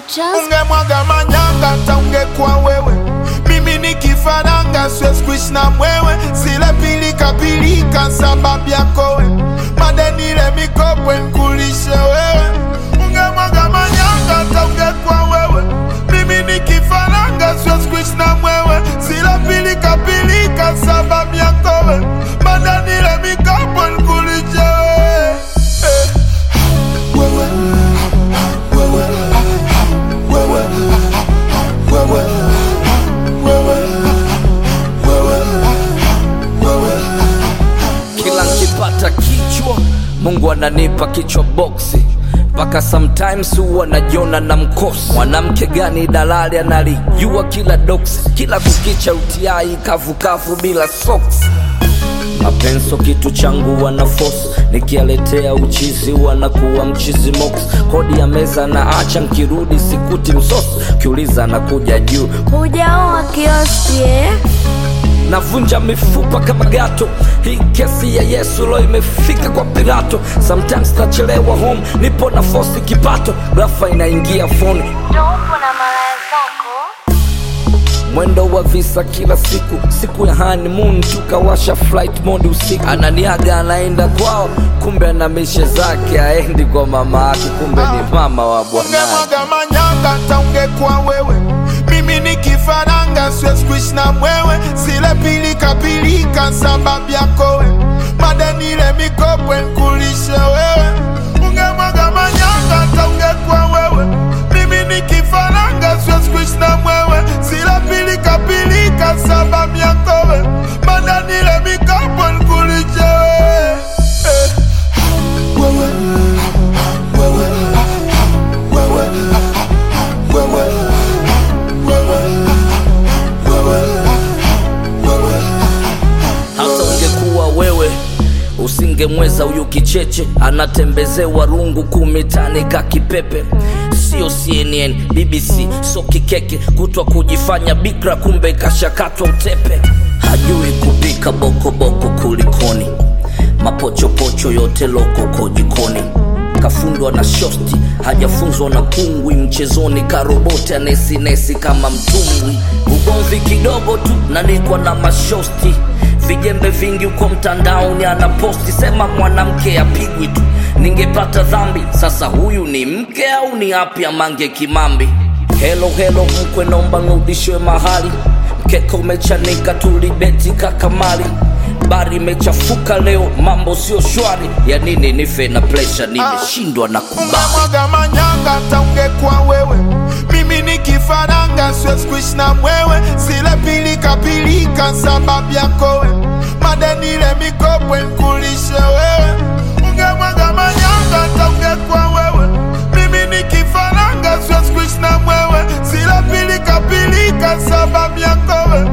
Trust ungemwaga manyanga hata ungekuwa wewe mimi ni kifaranga siwezi kuishi na mwewe zile pilika pilika sababu yako we madenile mikopo nkulishe wewe ungemwaga manyanga hata ungekuwa wewe mimi ni kifaranga siwezi kuishi na mwewe zile pilika pilika sababu yako we madenile mikopo nkulishe wewe eh. wewe wewe wewe wewe wewe wewe wewe kila nkipata kichwa mungu ananipa kichwa boksi mpaka sometimes huwa najiona na mkosi mwanamke gani dalali analijua kila doksi kila kukicha utiai kavukavu bila socks mapenso kitu changu wana force nikialetea uchizi wanakuwa mchizi mox kodi ya meza na acha nkirudi sikuti msosi kiuliza nakuja juu hujaoa kioski eh? navunja mifupa kama gato hii kesi ya yesu lo imefika kwa pirato sometimes nachelewa home nipo na fosi kipato rafa inaingia foni Ndo upo na malaya zako mwendo wa visa kila siku siku ya honeymoon tukawasha flight mode usiku ananiaga anaenda kwao kumbe ana mishe zake aendi kwa mama yake kumbe ni mama wa bwanake ungemwaga manyanga hata ungekuwa wewe mimi ni kifaranga siwezi kuishi na mwewe zile pilika pilika sababu yako we madenile mikopo nkulishe wewe ungemwaga manyanga hata ungekuwa wewe mimi ni kifaranga siwezi kuishi na mwewe zile pilika pilika sababu yako we madenile mikopo nkulishe wewe eh. wewe wewe wewe wewe wewe wewe wewe hata ungekuwa wewe usingemweza huyu kicheche anatembezewa rungu kumitani ka kipepe sio cnn bbc so kikeke kutwa kujifanya bikra kumbe kashakatwa utepe hajui kupika bokoboko kulikoni mapochopocho yote lokoko jikoni kafundwa na shosti hajafunzwa na kungwi mchezoni karoboti anesinesi kama mtumbwi ugomvi kidogo tu nanikwa na mashosti vijembe vingi huko mtandaoni anaposti sema mwanamke apigwi tu ningepata dhambi sasa huyu ni mke au ni api amange kimambi helo helo mkwe naomba nirudishwe mahali mkeka umechanika tulibeti kakamali bari imechafuka leo mambo sio shwari ya nini nife na presha nimeshindwa na kubali ungemwaga manyanga hata ungekuwa wewe mimi ni kifaranga siwezi kuishi na mwewe zile pilika pilika sababu yako we madenile mikopo nkulishe wewe ungemwaga manyanga hata ungekuwa wewe mimi ni kifaranga siwezi kuishi na mwewe zile pilika pilika sababu yako we